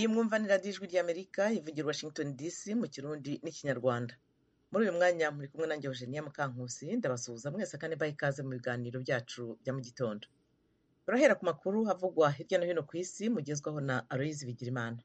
iyi mwumvanira ijwi ry'amerika ivugira washington dc mu kirundi n'ikinyarwanda muri uyu mwanya muri kumwe nanjye eugenia mukankusi ndabasuhuza mwese kandi baha ikaze mu biganiro byacu bya mu gitondo turahera ku makuru havugwa hirya no hino ku isi mugezwaho na aloyizi bigirimana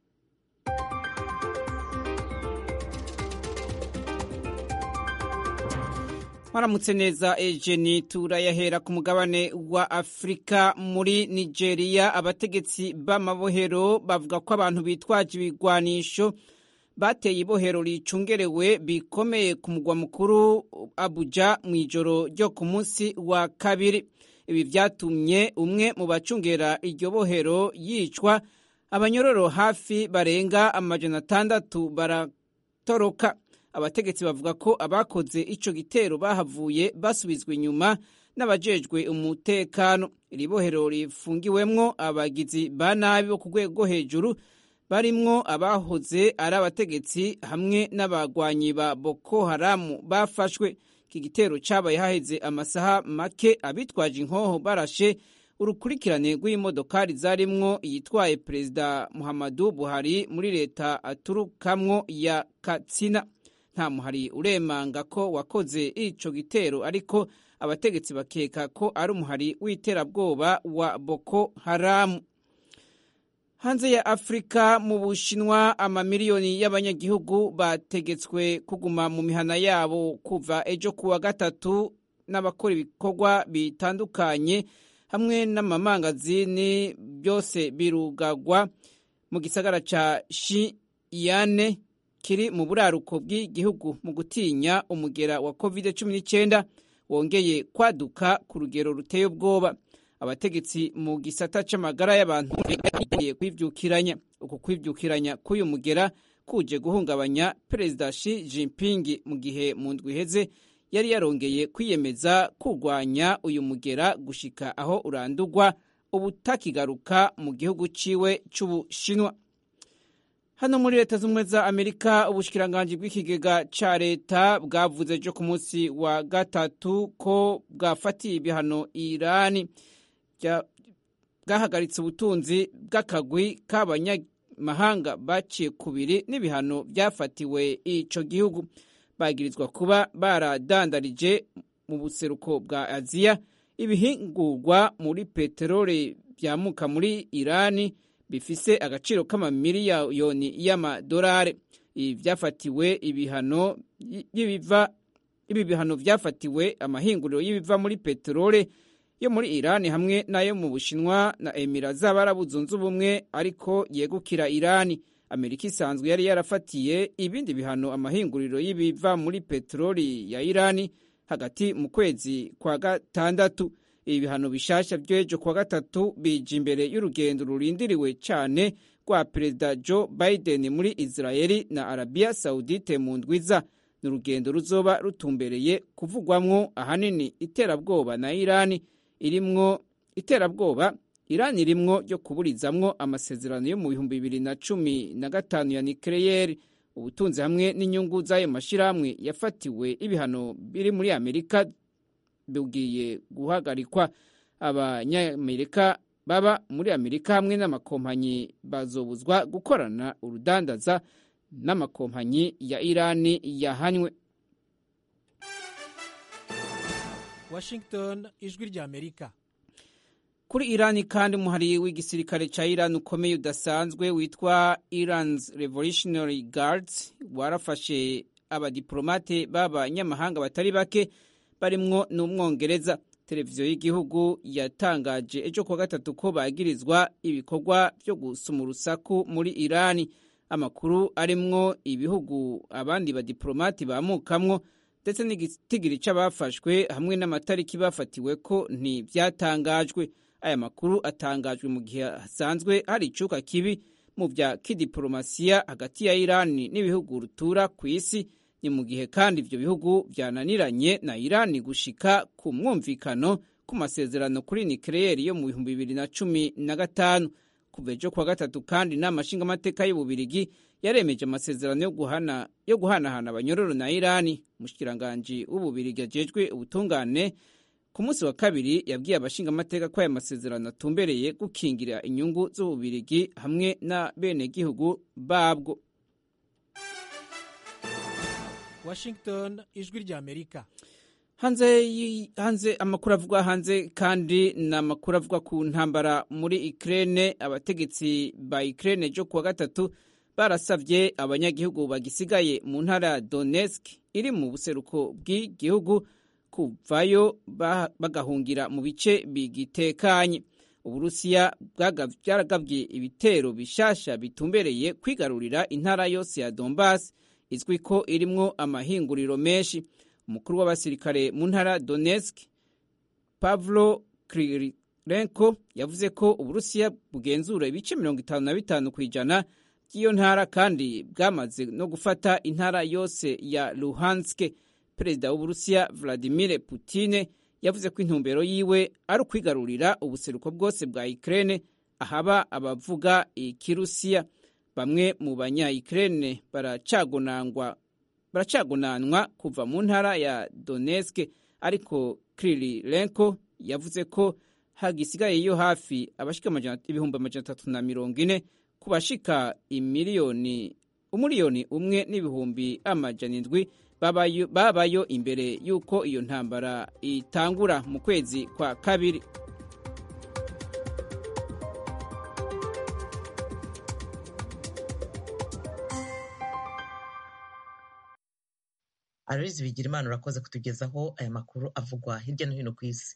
mwaramutse neza ejeni turayahera ku mugabane wa afurika muri nigeria abategetsi b'amabohero bavuga ko abantu bitwaje ibigwanisho bateye ibohero ricungerewe bikomeye ku mugwa mukuru abuja mu ijoro ryo ku munsi wa kabiri ibi vyatumye umwe mu bacungera iryo bohero yicwa abanyororo hafi barenga amajana atandatu baratoroka abategetsi bavuga ko abakoze ico gitero bahavuye basubizwa inyuma n'abajejwe umutekano iri bohero rifungiwemwo abagizi ba nabi bo ku rwego hejuru barimwo abahoze ari abategetsi hamwe n'abagwanyi ba boko haramu bafashwe iki gitero cabaye haheze amasaha make abitwaje inkoho barashe urukurikirane rw'imodokari zarimwo iyitwaye perezida muhammadu buhari muri leta aturukamwo ya katsina nta muhari uremanga ko wakoze ico gitero ariko abategetsi bakeka ko ari umuhari w'iterabwoba wa boko haramu hanze ya afurika mu bushinwa amamiliyoni y'abanyagihugu bategetswe kuguma mu mihana yabo kuva ejo kuwa gatatu n'abakora ibikorwa bitandukanye hamwe n'amamangazini byose birugagwa mu gisagara ca shiyane kiri mu buraruko bw'igihugu mu gutinya umugera wa covid cumi n'icyenda wongeye kwaduka ku rugero ruteye ubwoba abategetsi mu gisata c'amagara y'abantu bagiye kwivyukiranya uku kwivyukiranya k'uyu mugera kuje guhungabanya perezida Xi Jinping mu gihe mu ndwi iheze yari yarongeye kwiyemeza kurwanya uyu mugera gushika aho urandurwa ubutakigaruka mu gihugu ciwe c'ubushinwa hano muri leta z'ubumwe za amerika ubushikiranganji bw'ikigega ca leta bwavuze ejo ku munsi wa gatatu ko bwafatiye ibihano irani bwahagaritse ubutunzi bw'akagwi k'abanyamahanga baciye kubiri n'ibihano byafatiwe ico gihugu bagirizwa kuba baradandarije mu buseruko bwa aziya ibihingurwa muri peteroli byamuka muri irani bifise agaciro k'amamiliyoni y'amadolari ibi byafatiwe ibihano y'ibiva ibi bihano byafatiwe amahinguriro y'ibiva muri peteroli yo muri irani hamwe n'ayo mu bushinwa na emira z'abarabu zunze ubumwe ariko yegukira irani amerika isanzwe yari yarafatiye ibindi bihano amahinguriro y'ibiva muri peteroli ya irani hagati mu kwezi kwa gatandatu ibi bihano bishasha by'ejo kuwa gatatu bije imbere y'urugendo rurindiriwe cyane rwa perezida joe biden muri israeli na arabiya saudite mu ndwiza ni urugendo ruzoba rutumbereye kuvugwamwo ahanini iterabwoba na irani irimwo iterabwoba irani irimwo ryo kuburizamwo amasezerano yo mu bihumbi bibiri na cumi na gatanu ya nikeleyeri ubutunzi hamwe n'inyungu z'ayo mashyirahamwe yafatiwe ibihano biri muri amerika bugiye guhagarikwa abanyamerika baba muri amerika hamwe n'amakompanyi bazobuzwa gukorana urudandaza n'amakompanyi ya irani yahanywe washington ijwi rya amerika kuri irani kandi umuhari w'igisirikare ca irani ukomeye udasanzwe witwa iran's revolutionary guards warafashe abadiplomate b'abanyamahanga batari bake barimwo n'umwongereza televiziyo y'igihugu yatangaje ejo kuwa gatatu ko bagirizwa ibikorwa byo gusuma urusaku muri irani amakuru arimwo ibihugu abandi badiplomati bamukamwo ndetse n'igitigiri c'abafashwe hamwe n'amatariki bafatiwe ko ntivyatangajwe aya makuru atangajwe mu gihe hasanzwe hari icuka kibi mu vya kidiplomasiya hagati ya irani n'ibihugu rutura ku isi ni mu gihe kandi ivyo bihugu vyananiranye na irani gushika ku mwumvikano ku masezerano kuri nikeleyeri yo mu bihumbi bibiri na cumi na gatanu kuva ejo kuwa gatatu kandi inama nshingamateka y'ububirigi yaremeje amasezerano yo guhana yo guhanahana abanyororo na irani umushikiranganji w'ububirigi ajejwe ubutungane ku munsi wa kabiri yabwiye abashingamateka ko aya masezerano atumbereye gukingira inyungu z'ububirigi hamwe na benegihugu babwo washington ijwi ry'amerika hanze hanze amakuru avugwa hanze kandi ni amakuru avugwa ku ntambara muri Ukraine abategetsi ba Ukraine jo kuwa gatatu barasavye abanyagihugu bagisigaye mu ntara ya Donetsk iri mu buseruko bw'igihugu kuvayo bagahungira mu bice bigitekanye uburusiya bwaragabye ibitero bishasha bitumbereye kwigarurira intara yose ya Donbass izwi ko irimwo amahinguriro menshi umukuru w'abasirikare mu ntara Donetsk Pavlo Krylenko yavuze ko uburusiya bugenzura ibice mirongo itanu na bitanu ku ijana by'iyo ntara kandi bwamaze no gufata intara yose ya Luhansk perezida w'uburusiya Vladimir Putin yavuze ko intumbero yiwe ari ukwigarurira ubuseruko bwose bwa Ukraine ahaba abavuga ikirusiya bamwe mu banya Ukraine baracagonangwa baracagonanwa kuva mu ntara ya Donetsk ariko Krylenko yavuze ko hagisigaye yo hafi abashika ibihumbi amajana atatu na mirongo ine ku bashika imiliyoni umuliyoni umwe n'ibihumbi amajana indwi babayo, babayo imbere y'uko iyo ntambara itangura mu kwezi kwa kabiri Aloyizi Bigirimana urakoze kutugezaho aya makuru avugwa hirya no hino ku isi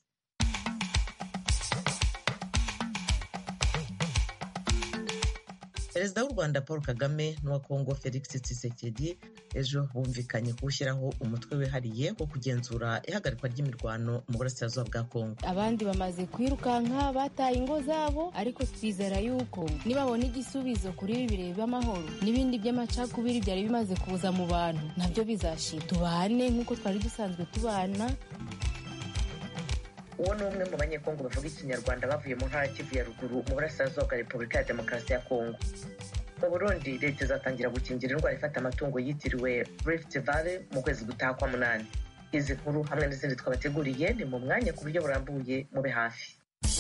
perezida w'u rwanda paul kagame n'uwa kongo felix tshisekedi ejo bumvikanye kuwushyiraho umutwe wihariye wo kugenzura ihagarikwa ry'imirwano mu burasirazuba bwa kongo abandi bamaze kwirukanka bataye ingo zabo ariko twizera yuko nibabona igisubizo kuri ibi bireba by'amahoro n'ibindi by'amacakubiri byari bimaze kuza mu bantu nabyo bizashira tubane nk'uko twari dusanzwe tubana uwo ni umwe mu banyekongo bavuga ikinyarwanda bavuye mu ntara kivu ya ruguru mu burasirazuba bwa repubulika ya demokarasi ya kongo mu burundi leta izatangira gukingira indwara ifata amatungo yitiriwe rift valley mu kwezi gutaha kwa munani izi nkuru hamwe n'izindi twabateguriye ni mu mwanya ku buryo burambuye mube hafi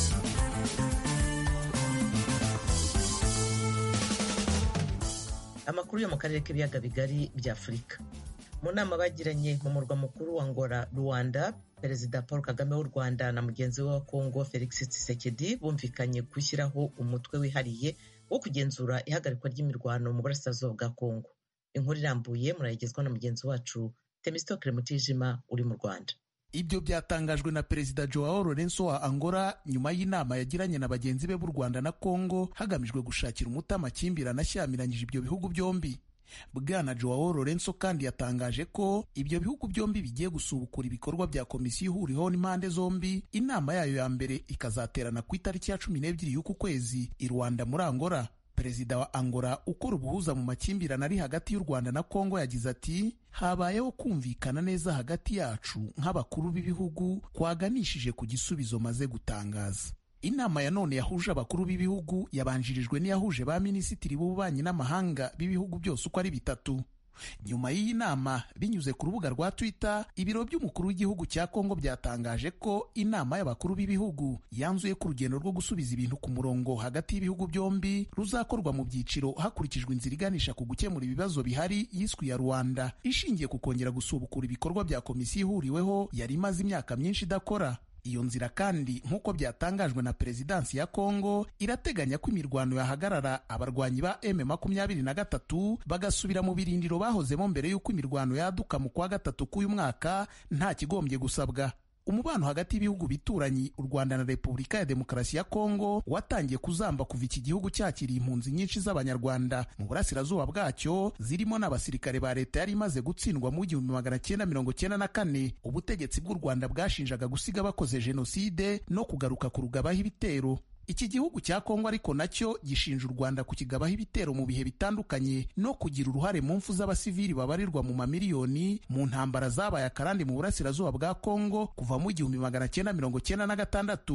amakuru yo mu karere k'ibiyaga bigari bya afurika mu nama bagiranye mu murwa mukuru wa ngora rwanda perezida paul kagame w'u rwanda na mugenzi we wa kongo felix tshisekedi bumvikanye gushyiraho umutwe wihariye wo kugenzura ihagarikwa ry'imirwano mu burasirazuba bwa kongo inkuru irambuye murayigezwa na mugenzi wacu temistokere mutijima uri mu rwanda ibyo byatangajwe na perezida joao lorenzo wa angola nyuma y'inama yagiranye na bagenzi be b'u rwanda na kongo hagamijwe gushakira umuti amakimbirane ashyamiranyije ibyo bihugu byombi bwana joao lorenzo kandi yatangaje ko ibyo bihugu byombi bigiye gusubukura ibikorwa bya komisiyo ihuriweho n'impande zombi inama yayo ya mbere ikazaterana ku itariki ya cumi n'ebyiri y'uku kwezi i rwanda muri angola perezida wa angola ukora ubuhuza mu makimbirane ari hagati y'u rwanda na kongo yagize ati habayeho kumvikana neza hagati yacu nk'abakuru b'ibihugu twaganishije ku gisubizo maze gutangaza inama ya none yahuje abakuru b'ibihugu yabanjirijwe n'iyahuje ba minisitiri b'ububanyi n'amahanga b'ibihugu byose uko ari bitatu nyuma y'iyi nama binyuze ku rubuga rwa twitter ibiro by'umukuru w'igihugu cya kongo byatangaje ko inama y'abakuru b'ibihugu yanzuye ko urugendo rwo gusubiza ibintu ku murongo hagati y'ibihugu byombi ruzakorwa mu byiciro hakurikijwe inzira iganisha ku gukemura ibibazo bihari yiswe ya rwanda ishingiye ku kongera gusubukura ibikorwa bya komisiyo ihuriweho yari imaze imyaka myinshi idakora iyo nzira kandi nk'uko byatangajwe na perezidansi ya kongo irateganya ko imirwano yahagarara abarwanyi ba m makumyabiri na gatatu bagasubira mu birindiro bahozemo mbere y'uko imirwano yaduka mu kwa gatatu k'uyu mwaka nta kigombye gusabwa umubano hagati y'ibihugu bituranyi u rwanda na repubulika ya demokarasi ya kongo watangiye kuzamba kuva iki gihugu cyakiriye impunzi nyinshi z'abanyarwanda mu burasirazuba bwacyo zirimo n'abasirikare ba leta yari imaze gutsindwa mu gihumbi magana cyenda mirongo cyenda na kane ubutegetsi bw'u rwanda bwashinjaga gusiga bakoze jenoside no kugaruka kurugabaho ibitero iki gihugu cya kongo ariko nacyo gishinja u rwanda kukigabaho ibitero mu bihe bitandukanye no kugira uruhare mu mfu z'abasivili babarirwa mu mamiliyoni mu ntambara zabaye akarande mu burasirazuba bwa kongo kuva mu igihumbi magana cyenda mirongo cyenda na gatandatu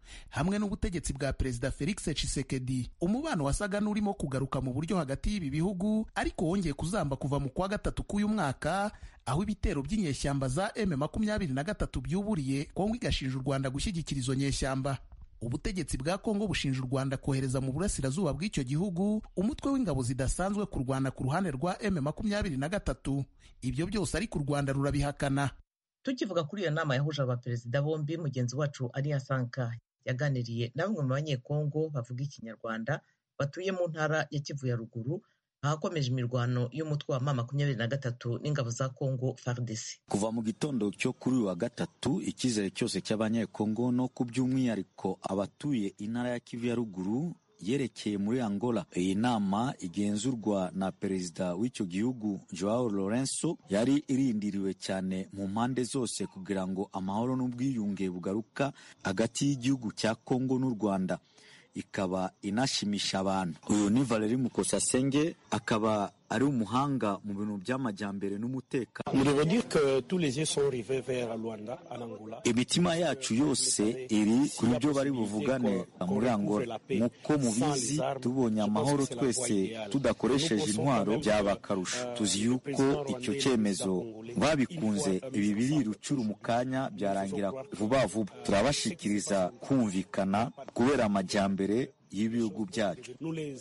hamwe n'ubutegetsi bwa perezida felix tshisekedi umubano wasaga n'urimo kugaruka mu buryo hagati y'ibi bihugu ariko wongeye kuzamba kuva mu kwa gatatu k'uyu mwaka aho ibitero by'inyeshyamba za m makumyabiri na gatatu byuburiye kongo igashinja u rwanda gushyigikira izo nyeshyamba ubutegetsi bwa kongo bushinja u rwanda kohereza mu burasirazuba bw'icyo gihugu umutwe w'ingabo zidasanzwe kurwana ku ruhande rwa m makumyabiri na gatatu ibyo byose ariko u rwanda rurabihakana tukivuga kuri iyo nama yahuje abaperezida bombi mugenzi wacu ariya sanka yaganiriye na bamwe mu banyekongo bavuga ikinyarwanda batuye mu ntara ya kivu ya ruguru ahakomeje imirwano y'umutwe wa ma makumyabiri na gatatu n'ingabo za kongo fardc kuva mu gitondo cyo kuri uyu wa gatatu icyizere cyose cy'abanyekongo no ku by'umwihariko abatuye intara ya kivu ya ruguru yerekeye muri angola iyi nama igenzurwa na perezida w'icyo gihugu joao lorenzo yari irindiriwe cyane mu mpande zose kugira ngo amahoro n'ubwiyunge bugaruka hagati y'igihugu cya kongo n'u rwanda ikaba inashimisha abantu uyu ni valeri mukosasenge akaba ari umuhanga mu bintu by'amajyambere n'umutekano imitima yacu yose iri kuri byo bari buvugane muri angola nk'uko mubizi tubonye amahoro twese tudakoresheje intwaro byaba akarusho tuzi yuko icyo cyemezo babikunze ibi biri rucuru mu kanya byarangira vuba vuba turabashikiriza kumvikana kubera amajyambere y'ibihugu byacu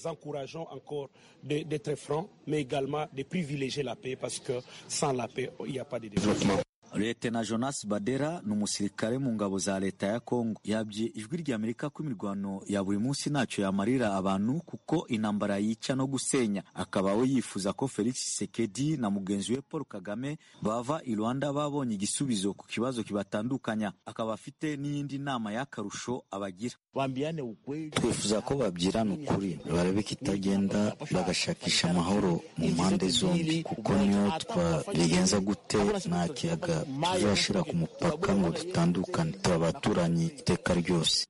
Leta Jonas Badera ni umusirikare mu ngabo za leta ya Kongo yabye ijwi ry'Amerika ko imirwano ya buri munsi ntacyo yamarira abantu kuko intambara yica no gusenya akaba we yifuza ko Felix Tshisekedi na mugenzi we Paul Kagame bava i Rwanda babonye igisubizo ku kibazo kibatandukanya akaba afite n'iyindi nama y'akarusho abagira twifuza ko babyirana ukuri barebe kitagenda bagashakisha amahoro mu mpande zombi kuko niyo twabigenza gute nta kiyaga tuzashyira ku mupaka ngo dutandukane tuba abaturanyi iteka ryose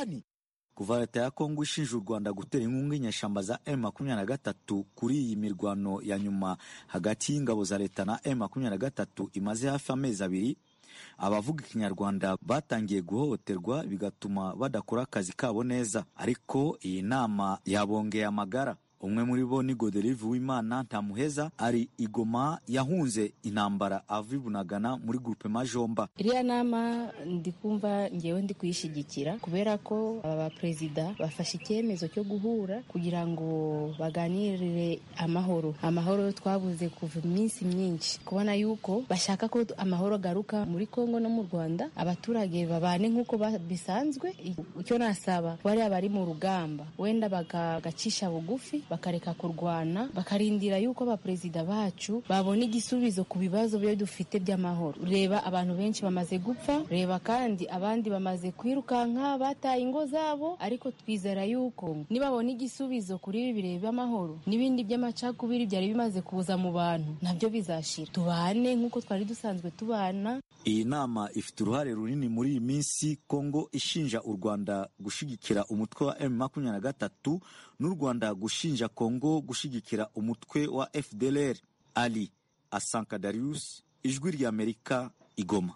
kuva leta ya kongo ishinja u rwanda gutera inkunga inyeshyamba za m makumyabiri na gatatu kuri iyi mirwano ya nyuma hagati y'ingabo za leta na m makumyabiri na gatatu imaze hafi amezi abiri abavuga ikinyarwanda batangiye guhohoterwa bigatuma badakora akazi kabo neza ariko iyi nama yabongeye amagara umwe muri bo ni goderive w'imana ntamuheza ari igoma yahunze intambara ava ibunagana muri gurupe majomba iriya nama ndi kumva ngewe ndi kuyishyigikira kubera ko aba baperezida bafashe icyemezo cyo guhura kugira ngo baganirire amahoro amahoro twabuze kuva iminsi myinshi kubona yuko bashaka ko amahoro agaruka muri kongo no mu rwanda abaturage babane nk'uko bisanzwe icyo nasaba bariya bari mu rugamba wenda bagacisha bugufi bakareka kurwana bakarindira yuko abaperezida bacu babona igisubizo ku bibazo byo dufite by'amahoro reba abantu benshi bamaze gupfa reba kandi abandi bamaze kwirukanka bataye ingo zabo ariko twizera yuko nibabona igisubizo kuri ibi bireba amahoro n'ibindi by'amacakubiri byari bimaze kuza mu bantu nabyo bizashira tubane nk'uko twari dusanzwe tubana iyi nama ifite uruhare runini muri iyi minsi kongo ishinja u rwanda gushyigikira umutwe wa m makumyabiri na gatatu n'u rwanda gushinja kongo gushyigikira umutwe wa fdlr ali asanka darius ijwi ry'amerika igoma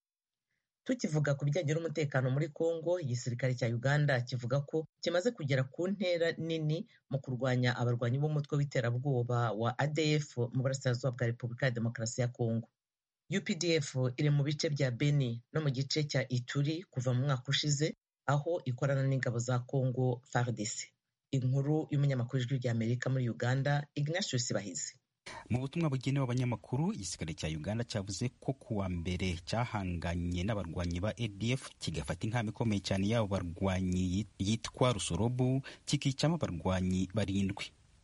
tukivuga ku bijyanye n'umutekano muri kongo igisirikare cya uganda kivuga ko kimaze kugera ku ntera nini mu kurwanya abarwanyi b'umutwe w'iterabwoba wa adf mu burasirazuba bwa repubulika ya demokarasi ya kongo updf iri mu bice bya beni no mu gice cya ituri kuva mu mwaka ushize aho ikorana n'ingabo za kongo fardc inkuru y'umunyamakuru ijwi ry'amerika muri uganda ignatius bahizi mu butumwa bugenewe abanyamakuru igisirikare cya uganda cyavuze ko kuwa mbere cyahanganye n'abarwanyi ba adf kigafata inkamba ikomeye cyane y'abo barwanyi yitwa rusorobu kikicamo abarwanyi barindwi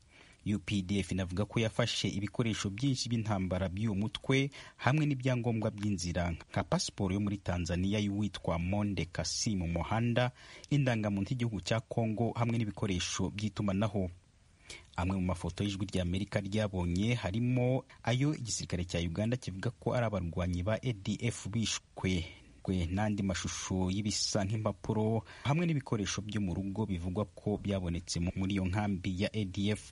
updf inavuga ko yafashe ibikoresho byinshi by'intambara by'uwo mutwe hamwe n'ibyangombwa by'inzira nka pasiporo yo muri tanzania y'uwitwa monde kasi mu muhanda indangamuntu y'igihugu cya congo hamwe n'ibikoresho by'itumanaho amwe mu mafoto y'ijwi rya amerika ryabonye harimo ayo igisirikare cya uganda kivuga ko ari abarwanyi ba adf bishwe n'andi mashusho y'ibisa nk'impapuro hamwe n'ibikoresho byo mu rugo bivugwa ko byabonetse muri iyo nkambi ya adf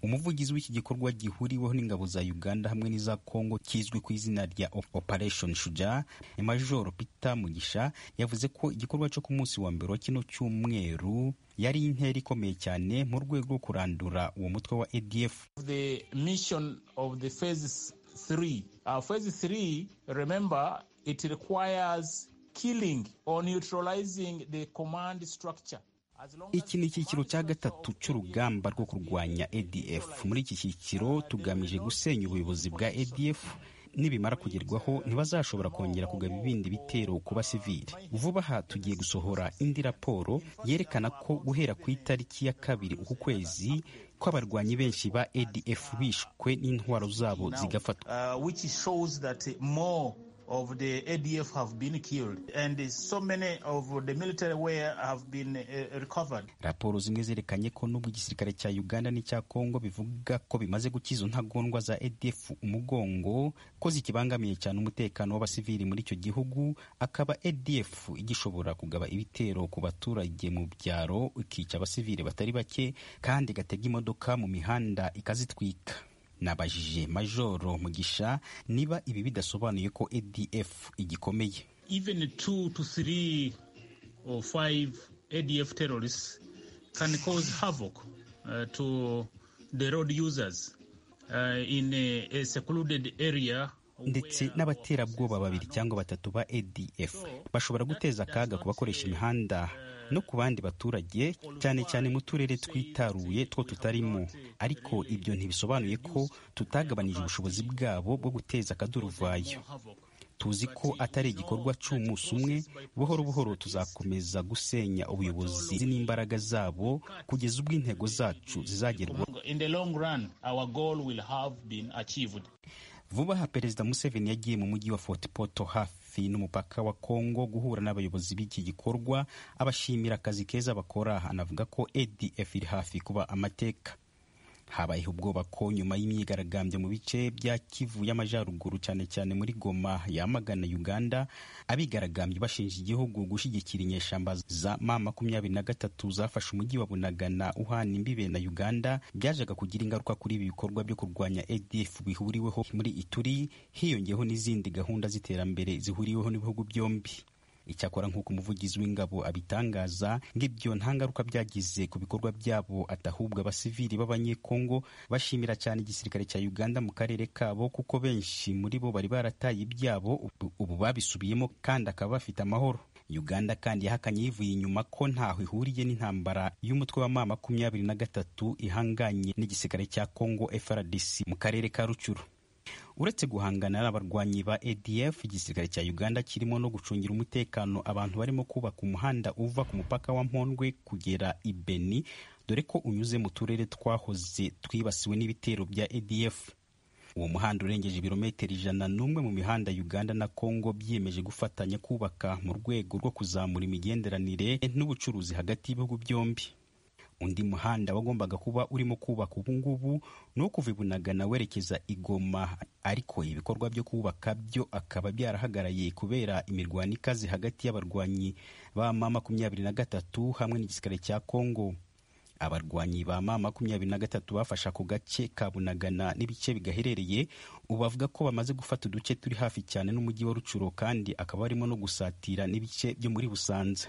umuvugizi w'iki gikorwa gihuriweho n'ingabo za uganda hamwe n'iza congo kizwi ku izina rya operation shuja major peter mugisha yavuze ko igikorwa cyo ku munsi wa mbere wa kino cyumweru yari intera ikomeye cyane mu rwego rwo kurandura uwo mutwe wa adf the mission of the phase three. Uh, phase three, remember, it requires killing or neutralizing the command structure. iki ni icyiciro cya gatatu cy'urugamba rwo kurwanya adf muri iki cyiciro tugamije gusenya ubuyobozi bwa adf nibimara kugerwaho ntibazashobora kongera kugaba ibindi bitero ku basivili vuba aha tugiye gusohora indi raporo yerekana ko guhera ku itariki ya kabiri uku kwezi ko abarwanyi benshi ba adf bishwe n'intwaro zabo zigafatwa uh, which shows that more of the ADF have been killed and so many of the military wear have been uh, recovered. raporo zimwe zerekanye ko nubwo igisirikare cya uganda n'icya congo bivuga ko bimaze gukiza intagondwa za adf umugongo ko zikibangamiye cyane umutekano w'abasivili muri icyo gihugu akaba adf igishobora kugaba ibitero ku baturage mu byaro ikica abasivili batari bake kandi igatega imodoka mu mihanda ikazitwika nabajije majoro mugisha niba ibi bidasobanuye ko adf igikomeye Even two to three or five ADF terrorists can cause havoc uh, to the road users uh, in a, a secluded area ndetse n'abaterabwoba babiri cyangwa batatu ba adf bashobora guteza akaga ku bakoresha imihanda no ku bandi baturage cyane cyane mu turere twitaruye two tutarimo ariko ibyo ntibisobanuye ko tutagabanije ubushobozi bwabo bwo guteza akaduruvayo tuzi ko atari igikorwa cy'umunsi umwe buhoro buhoro tuzakomeza gusenya ubuyobozi n'imbaraga zabo kugeza ubwo intego zacu zizagerwaho in the long run our goal will have been achieved vuba aha perezida museveni yagiye mu mujyi wa fort poto hafi n'umupaka wa kongo guhura n'abayobozi b'iki gikorwa abashimira akazi keza bakora anavuga ko adf iri hafi kuba amateka habayeho ubwoba ko nyuma y'imyigaragambyo mu bice bya kivu y'amajyaruguru cyane cyane muri goma yamagana uganda abigaragambye bashinja igihugu gushyigikira inyeshyamba za ma makumyabiri na gatatu zafashe umujyi wa bunagana uhana imbibe na uganda byajaga kugira ingaruka kuri ibi bikorwa byo kurwanya adf bihuriweho muri ituri hiyongeyeho n'izindi gahunda z'iterambere zihuriweho n'ibihugu byombi icyakora nk'uko umuvugizi w'ingabo abitangaza ng'ibyo nta ngaruka byagize ku bikorwa byabo atahubwo abasivili b'abanyekongo bashimira cyane igisirikare cya uganda mu karere kabo kuko benshi muri bo bari barataye ibyabo ubu babisubiyemo kandi akaba bafite amahoro uganda kandi yahakanye yivuye inyuma ko ntaho ihuriye n'intambara y'umutwe wa ma makumyabiri na gatatu ihanganye n'igisirikare cya congo frdc mu karere ka rucuru uretse guhangana n'abarwanyi ba adf igisirikare cya uganda kirimo no gucungira umutekano abantu barimo kubaka umuhanda uva ku mupaka wa mpondwe kugera i beni dore ko unyuze mu turere twahoze twibasiwe n'ibitero bya adf uwo muhanda urengeje ibirometero ijana n'umwe mu mihanda uganda na congo byiyemeje gufatanya kubaka mu rwego rwo kuzamura imigenderanire n'ubucuruzi hagati y'ibihugu byombi undi muhanda wagombaga kuba urimo kubaka ubungubu ni uwo kuva i bunagana werekeza i goma ariko ibikorwa byo kubaka byo akaba byarahagaraye kubera imirwano ikaze hagati y'abarwanyi ba ma makumyabiri na gatatu hamwe n'igisirikare cya kongo abarwanyi ba ma makumyabiri na gatatu bafashe ako gace ka bunagana n'ibice bigaherereye ubu bavuga ko bamaze gufata uduce turi hafi cyane n'umujyi wa rucuro kandi akaba barimo no gusatira n'ibice byo muri busanza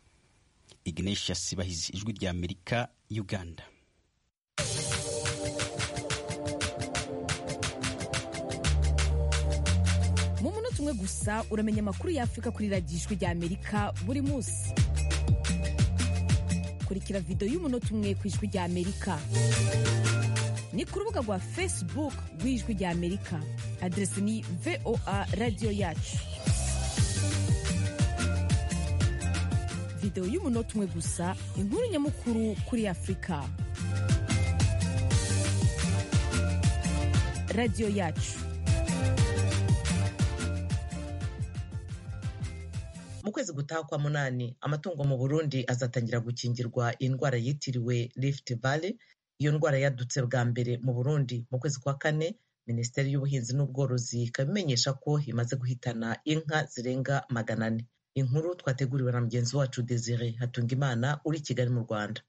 ignatius bahizi ijwi rya amerika uganda mu munota umwe gusa uramenya amakuru y'afurika kuri radiyo ijwi rya amerika buri munsi kurikira videwo y'umunota umwe ku ijwi rya amerika ni ku rubuga rwa facebook rw'ijwi rya amerika aderesi ni voa radiyo yacu videwo y'umunota umwe gusa inkuru nyamukuru kuri afurika radiyo yacu mu kwezi gutaha kwa munani amatungo mu burundi azatangira gukingirwa indwara yitiriwe rift valley iyo ndwara yadutse bwa mbere mu burundi mu kwezi kwa kane minisiteri y'ubuhinzi n'ubworozi ikaba imenyesha ko imaze guhitana inka zirenga magana ane inkuru twateguriwe na mugenzi wacu desire hatungimana uri kigali mu rwanda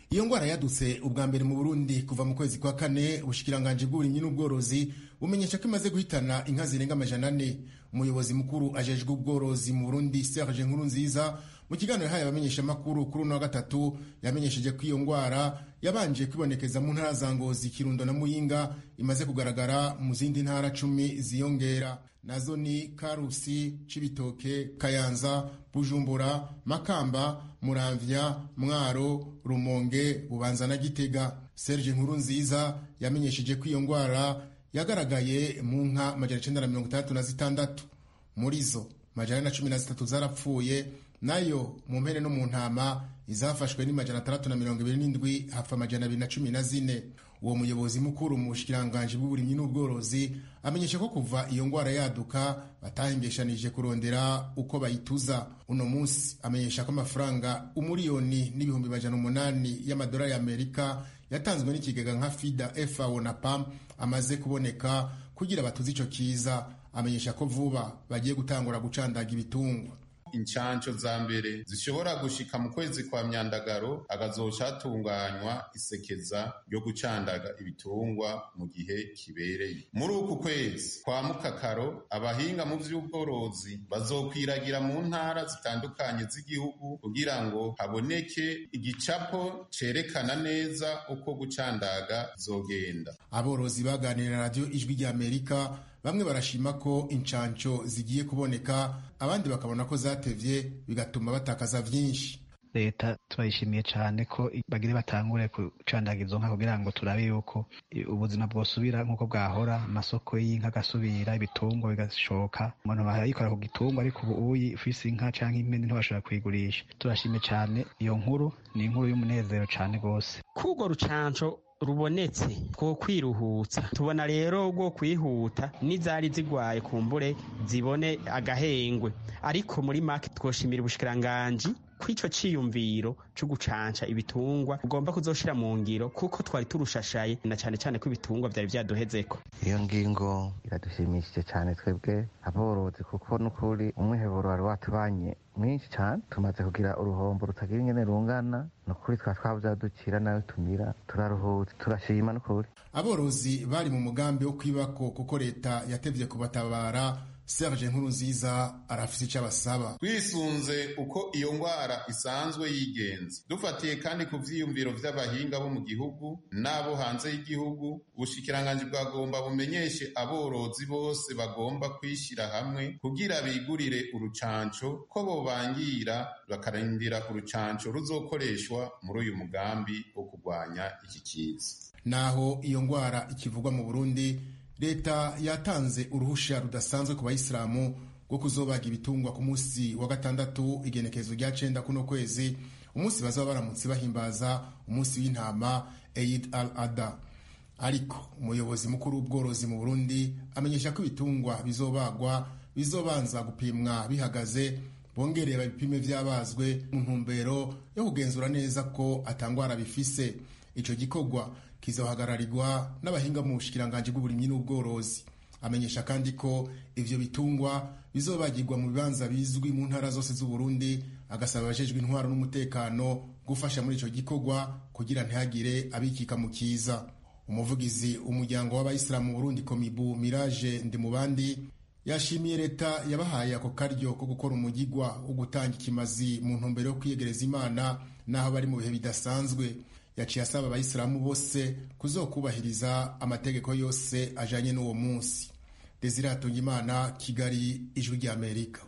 iyo ngwara yadutse ubwa mbere mu burundi kuva mu kwezi kwa kane ubushikiranganji bw'uburimyi n'ubworozi bumenyesha ko imaze guhitana inka zirenga amajana ane umuyobozi mukuru ajejwe ubworozi mu burundi serge nkuru nziza mu kiganiro yahaye abamenyeshamakuru kuri uno wa gatatu yamenyesheje ko iyo ngwara yabanje kwibonekeza mu ntara za ngozi kirundo na muyinga imaze kugaragara mu zindi ntara cumi ziyongera nazo ni karusi cibitoke kayanza bujumbura makamba muramvya mwaro rumonge bubanza na gitega serge nkuru nziza yamenyesheje ko iyo ngwara yagaragaye mu nka majana icenda na mirongo itandatu na zitandatu muri zo majana na cumi na zitatu zarapfuye nayo mu mpene no mu ntama izafashwe ni majana atandatu na mirongo ibiri n'indwi hapfa amajana abiri na cumi na zine uwo muyobozi mukuru mu bushikiranganji bw'uburimyi n'ubworozi amenyesha ko kuva iyo ngwara yaduka batahengeshanije kurondera uko bayituza uno munsi amenyesha ko amafaranga umuriyoni n'ibihumbi majana umunani y'amadolari y'amerika yatanzwe n'ikigega nka fida fao na pam amaze kuboneka kugira batuze ico kiza amenyesha ko vuba bagiye gutangura gucandaga ibitungwa incanco za mbere zishobora gushika mu kwezi kwa myandagaro hagazoca hatunganywa isekeza ryo gucandaga ibitungwa mu gihe kibereye muri uku kwezi kwa mukakaro abahinga mu vy'ubworozi bazokwiragira mu ntara zitandukanye z'igihugu kugira ngo haboneke igicapo cerekana neza uko gucandaga zogenda aborozi baganira na radiyo ijwi ry'amerika bamwe barashima ko incanco zigiye kuboneka abandi bakabona ko zatevye bigatuma batakaza vyinshi leta turayishimiye cyane ko bagire batangure gucandaga izo nka kugira ngo turabe yuko ubuzima bwosubira nk'uko bwahora amasoko y'inka agasubira ibitungwa bigashoka umuntu barayikora ku gitungwa ariko ubu uyi ufise inka canke impene ntibashobora kuyigurisha turashimye cyane iyo nkuru ni inkuru y'umunezero cyane rwose kurwo rucanco rubonetse two kwiruhutsa tubona rero rwo kwihuta n'izari zigwaye kumbure zibone agahengwe ariko muri make twoshimira ubushikiranganji kw'ico ciyumviro co gucanca ibitungwa ugomba kuzoshira mu ngiro kuko twari turushashaye na cane cane ko ibitungwa vyari vyaduhezeko iyo ngingo iradushimishije cyane twebwe aborozi kuko n'ukuri umwiheburo wari watubanye mwinshi cyane tumaze kugira uruhombo rutagira ingene rungana nukuri twa twavyadukira nayo tumira turaruhutse turashima n'ukuri aborozi bari mu mugambi wo kwibako kuko leta yatevye kubatabara serge nkuru nziza arafise icyo abasaba twisunze uko iyo ngwara isanzwe yigenza dufatiye kandi ku vyiyumviro vy'abahinga bo mu gihugu n'abo hanze y'igihugu ubushikiranganji bwagomba bumenyeshe aborozi bose bagomba kwishyira hamwe kugira bigurire urucanco ko bobangira bakarindira urucanco ruzokoreshwa muri uyu mugambi wo kurwanya iki kiza naho iyo ngwara ikivugwa mu burundi leta yatanze uruhusha rudasanzwe ku bayisilamu rwo kuzobaga ibitungwa ku munsi wa gatandatu igenekerezo rya cenda kuno kwezi umunsi bazaba baramutse bahimbaza umunsi w'intama eid al ada ariko umuyobozi mukuru w'ubworozi mu burundi amenyesha ko ibitungwa bizobagwa bizobanza gupimwa bihagaze bongereye babipime vyabazwe mu ntumbero yo kugenzura neza ko atangwara bifise ico gikorwa kizohagararirwa n'abahinga mu bushikiranganji bw'uburimyi n'ubworozi amenyesha kandi ko ivyo bitungwa bizobagirwa mu bibanza bizwi mu ntara zose z'uburundi agasaba abajejwe intwaro n'umutekano gufasha muri ico gikorwa kugira ntihagire abikika mu kiza umuvugizi umuryango w'abayisilamu mu burundi komibu mirage ndimubandi yashimiye leta yabahaye ako karyo ko gukora umugigwa wo gutanga ikimazi mu ntumbero yo kwiyegereza imana n'aho bari mu bihe bidasanzwe yaciye asaba abayisilamu bose kuzokubahiriza amategeko yose ajanye n'uwo munsi desire hatungimana kigali ijwi ry'amerika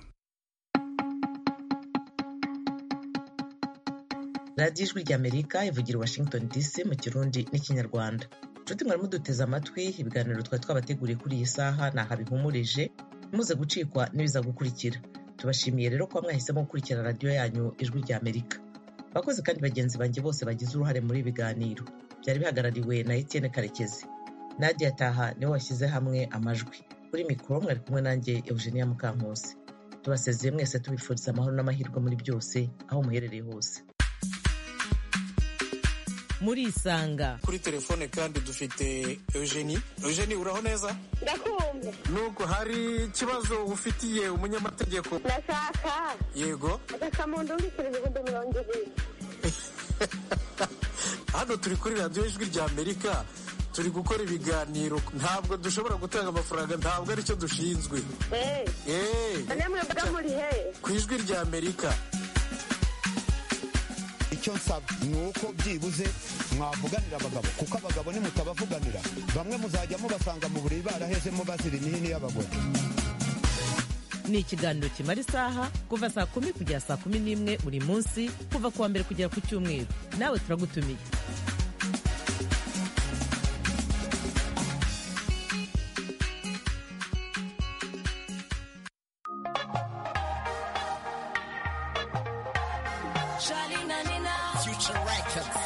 radiyo ijwi ry'amerika ivugira washington dc mu kirundi n'ikinyarwanda nshuti mwari muduteze amatwi ibiganiro twari twabateguriye kuri iyi saha ni aha bihumurije muze gucikwa n'ibiza gukurikira tubashimiye rero kuba mwahisemo gukurikira radiyo yanyu ijwi ry'amerika abakozi kandi bagenzi banjye bose bagize uruhare muri ibi biganiro byari bihagarariwe na etienne karekezi nadia taha niwe washyize hamwe amajwi kuri mikoro mwari kumwe nanjye eugenia mukankusi tubasezeye mwese tubifuriza amahoro n'amahirwe muri byose aho muherereye hose muri isanga kuri telefone kandi dufite eugenie eugenie uraho neza ndakumva nubwo hari ikibazo ufitiye umunyamategeko ndashaka yego agasamundu w'ibiceri ibihumbi mirongo ibiri hano turi kuri radiyo ijwi rya amerika turi gukora ibiganiro ntabwo dushobora gutanga amafaranga ntabwo aricyo dushinzwe mwebwe muri he ku ijwi rya amerika icyo nsaba ni uko byibuze mwavuganira abagabo kuko abagabo nimutabavuganira bamwe muzajya mubasanga mu buriri barahezemo bazira imihini y'abagore ni ikiganiro kimara isaha kuva saa kumi kugera saa kumi n'imwe buri munsi kuva ku wa mbere kugera ku cyumweru nawe turagutumiye Future Records.